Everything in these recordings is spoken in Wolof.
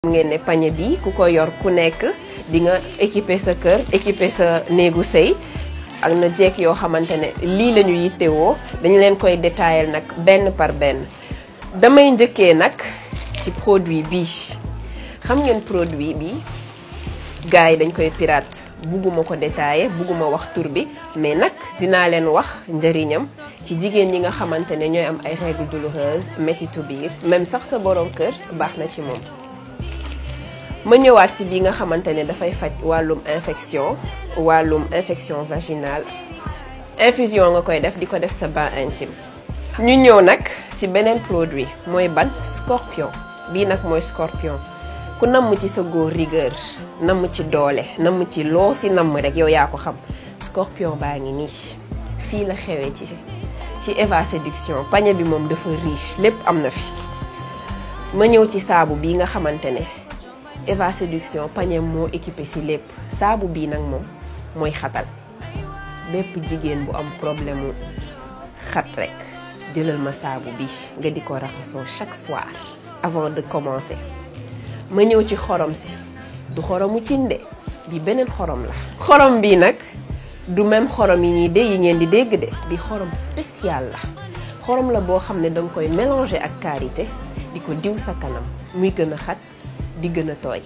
xam ngeen ne pañe bi ku ko yor ku nekk di nga équiper sa kër équiper sa néegu sëy ak na jekk yoo xamante ne lii la ñu yittewoo dañu leen koy détailler nag benn par benn damay njëkkee nag ci produit bi xam ngeen produit bi gars yi dañ koy pirate bugguma ko détailler bugguma wax tur bi mais nag dinaa leen wax njëriñam ci jigéen ñi nga xamante ne ñooy am ay règles douloureuses métitu biir même sax sa borom kër baax na ci moom ma ñëwaat si bi nga xamante ne dafay faj wàllum infection wàllum infection vaginale infusion nga koy def di ko def sa bain intime ñu ñëw nag si beneen produit mooy ban scorpion bii nag mooy scorpion ku namm ci sa góor rigueur namm ci doole namm ci loo si namm rek yow yaa ko xam scorpion baa ngi nii fii la xewee ci ci Eva séduction pañe bi moom dafa riche lépp am na fi ma ñëw ci saabu bii nga xamante ne Eva séduction pañe moo équipé si lépp saabu bii nag moom mooy xatal bépp jigéen bu am problème mu xat rek jëlal ma saabu bi nga di ko raxasoo chaque soir avant de commencer ma ñëw ci xorom si du xoromu cinde bi beneen xorom la xorom bi nag du même xorom yi ñuy dé yi ngeen di dégg de bi xorom spécial la xorom la boo xam ne danga koy mélanger ak karité di ko diw sa kanam muy gën a xat di gën a tooy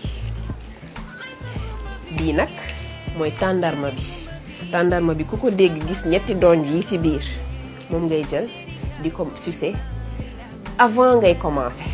bii nag mooy tàndarma bi tàndarma bi ku ko dégg gis ñetti doñ yi ci biir moom ngay jël di ko sucer avant ngay commencer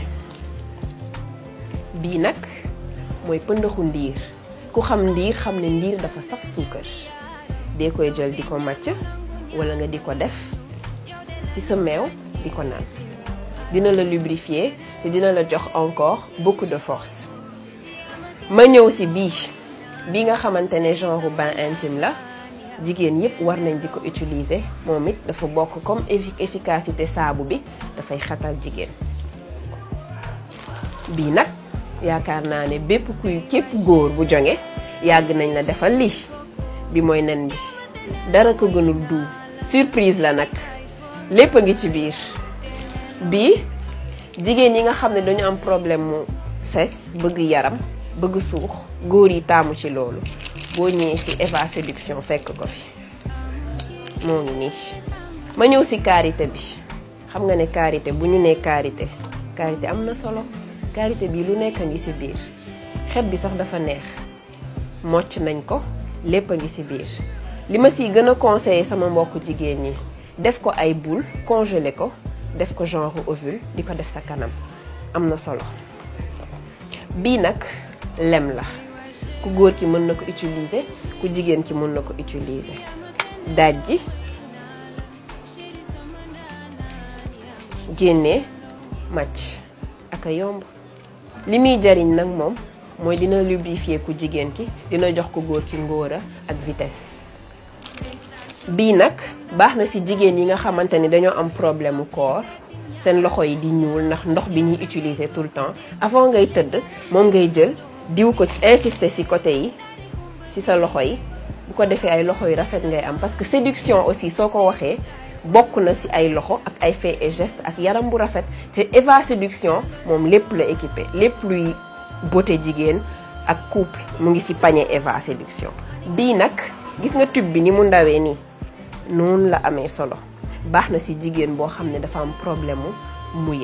bii nag mooy pëndaxu ndiir ku xam ndiir xam ne ndiir dafa saf suukar dee koy jël di ko màcc walla nga di ko def ci sa meew di ko naan dina la lubrifier te dina la jox encore beaucoup de force ma ñëw ci bii bi nga xamante ne genre bain intime la jigéen yépp war nañ di ko utiliser moom it dafa bokk comme efficacité saabu bi dafay xatal jigéen bii nag yaakaar naa ne bépp kuy képp góor bu jonge yàgg nañ la defal lii bi mooy nen bi dara ko gënul du surprise la nag lépp a ngi ci biir bii jigéen yi nga xam ne dañu am problème mu fes bëgg yaram bëgg suux góor yi taamu ci loolu boo ñëwee ci Eva séduction fekk ko fi moo ngi nii ma ñëw ci karité bi xam nga ne karité bu ñu nee karité karité am na solo karité bi lu nekk a ngi ci biir xet bi sax dafa neex mocc nañ ko lépp a ngi ci biir li ma ciy gën a conseiller sama mbokk jigéen ñi def ko ay boule congelé ko def ko genre ovule di ko def sa kanam am na solo bii nag lem la ku góor ki mën na ko utiliser ku jigéen ki mën na ko utiliser daaj ji génnee màcc ak a yomb li muy jariñ nag moom mooy dina lubrifier ku jigéen ki dina jox ko góor ki ngóora ak vitesse bii nag baax na ci jigéen yi nga xamante ni dañoo am problème mu corps seen loxo yi di ñuul ndax ndox bi ñuy utiliser tout le temps avant ngay tëdd moom ngay jël diw ko insister ci côté yi ci sa loxo yi bu ko defee ay loxo yu rafet ngay am parce que séduction aussi soo ko waxee bokk na ci ay loxo ak ay faits et gestes ak yaram bu rafet te Eva séduction moom lépp la équipé lépp luy beauté jigéen ak couple mu ngi ci panier Eva séduction bii nag gis nga tube bi ni mu ndawee nii noonu la amee solo baax na ci jigéen boo xam ne dafa am problème mu mouillé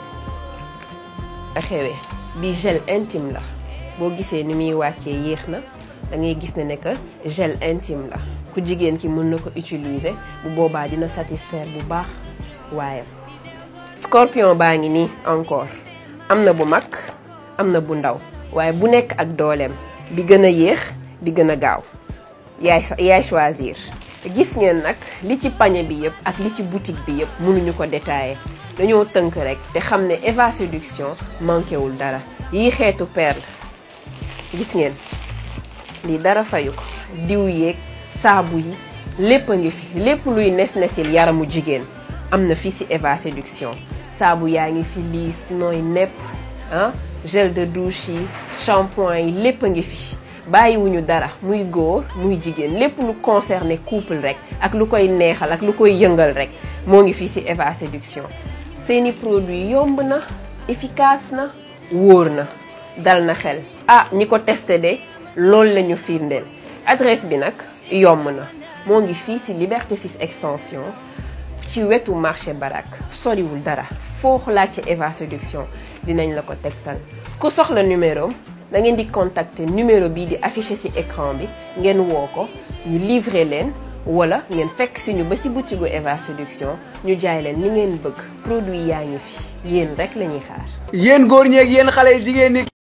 a xewee bi gel intime la boo gisee ni muy wàccee yéex na da ngay gis ne ne que gel intime la ku jigéen ki mën na ko utiliser bu boobaa dina satisfaire bu baax waaye scorpion baa ngi nii encore am na bu mag am na bu ndaw waaye bu nekk ak dooleem bi gën a yéex bi gën a gaaw yaay yaay choisir gis ngeen nag li ci pañe bi yëpp ak li ci boutique bi yëpp mënuñu ko détailler dañoo tënk rek te xam ne Eva séduction manqué wul dara yii xeetu perle gis ngeen lii dara fayu ko diw yeeg saabu yi lépp a ngi fi lépp luy nes nesil yaramu jigéen am na fii ci Eva séduction saabu yaa ngi fi liis nooy nepp ah gel de douche yi shampoing yi lépp a ngi fi bàyyiwuñu dara muy góor muy jigéen lépp lu concerné couple rek ak lu koy neexal ak lu koy yëngal rek moo ngi fii ci Eva séduction seeni produit yomb na efficace na wóor na dal na xel ah ñi ko testé de loolu la ñu firndeel adresse bi nag yomb na moo ngi fii ci Liberté 6 extension ci wetu marché barak soriwul dara foo laaj ci Eva Séduction dinañ la ko tegtal ku soxla numéro da ngeen di contacter numéro bii di affiché ci écran bi ngeen woo ko ñu livrer leen wala ngeen fekk si ñu ba ci boutique Eva Séduction ñu jaay leen ni ngeen bëgg produit yaa ngi fi yéen rek la ñuy xaar. yéen góor ñeeg yéen xale jigéen ñi